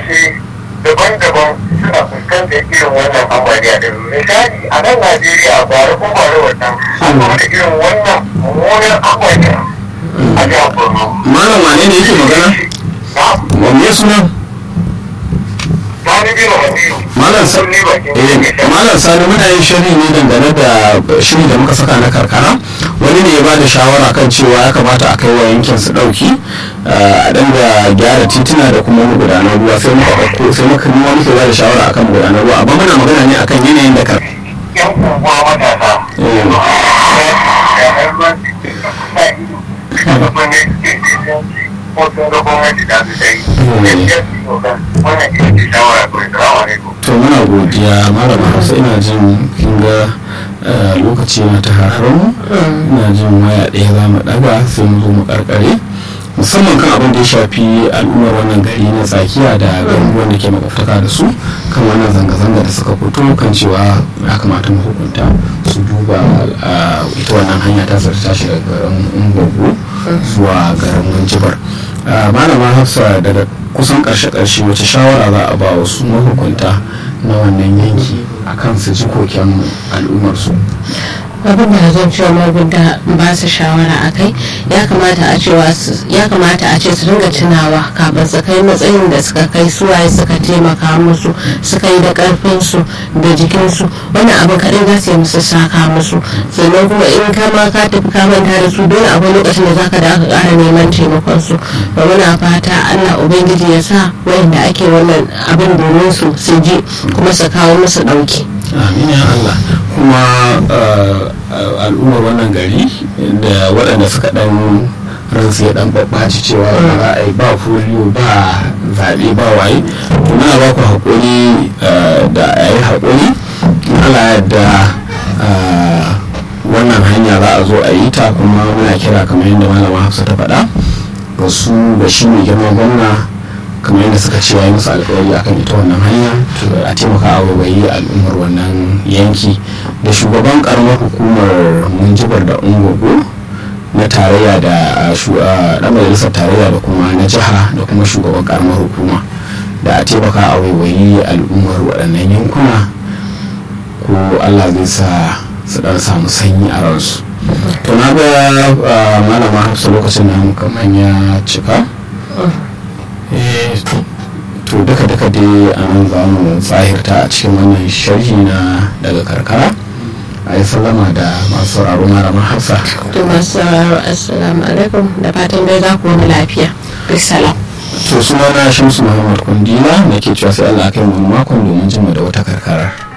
ƙasashe daban-daban suna fuskantar irin wannan ambaliya da misali a nan najeriya bara ko bara wannan an zama da irin wannan mummunan ambaliya a jihar borno malam wane ne yake magana na wanne suna sani bin wasiyu malam sa Sun ne bakin eh, jirgin malam sani muna yin shiri ne dangane da shiri da muka saka na karkara wani ne ya ba da shawara kan cewa ya kamata a kai wa yankin su dauki a danga gyara tituna da kuma magudanar ruwa sai muka ɗauko sai muka nuna muke ba da shawara akan magudanar ruwa amma muna magana ne akan yanayin da kar yan unguwa matasa Eh. da har ma su ne ko sun ga gwamnati da su sai gaskiya su yi wa wannan ita ce shawara kawai salamu alaikum to muna godiya malama hausa ina jin kin ga eh, lokaci na ta hararmu ina jin waya ɗaya za mu ɗaga sai mu zo mu karkare musamman kan abin da ya shafi al'ummar wannan gari na tsakiya da garuruwan da ke makwabtaka da su kan wannan zanga-zanga da suka fito kan cewa ya kamata mu hukunta su duba ah, ita wannan hanya ta zarta shi daga garin ungogo zuwa garin minjibar Ah, malama hafsa daga kusan karshe-karshe wace shawara za a ba wa su mahukunta na wannan yanki akan su ji koken al'ummarsu abin da zan cewa magunta ba su shawara a kai ya kamata a cewa su- ya kamata a ce su dinga tunawa kafin su kai matsayin da suka kai suwaye suka taimaka musu suka yi da karfin su da jikin su wannan abin kaɗai za su yi musu saka musu sannan kuma in ka ma ka tafi ka manta da su dole akwai lokacin da zaka da aka ƙara neman taimakon su ba muna fata Allah ubangiji ya sa wayanda ake wannan abin domin su su ji kuma su kawo musu ɗauki. amin ya Allah kuma uh, uh, al'ummar wannan gari da waɗanda suka ɗan ransu ya ɗan babbaci cewa ba za a yi ba foliyo ba zaɓe ba waye to muna ba ku haƙuri uh, da a yi haƙuri in Allah yadda uh, wannan hanya za a zo a yi ta kuma muna kira kamar yadda malama hafsa ta faɗa ga su da shi mai girma gwamna kamar yadda suka ce ya yi musu alkawari akan ita wannan hanya to a taimaka a wabayi al'ummar wannan yanki da shugaban karamar hukumar munjibar da ungogo na tarayya da dan majalisar tarayya da kuma na jiha da kuma shugaban karamar hukuma da a taimaka a waiwayi al'ummar waɗannan yankuna ko allah zai sa su ɗan samu sanyi a ransu to na ga malama hafsa lokacin da kamar ya cika to duka duka dai a nan za mu tsahirta a cikin wannan sharhi na daga karkara a yi sallama da masu sauraro malama hafsa to masu sauraro assalamu alaikum da fatan dai za ku wani lafiya bisalam to suna na shamsu muhammad kundila na ke cewa sai allah kai mu makon domin jima da wata karkara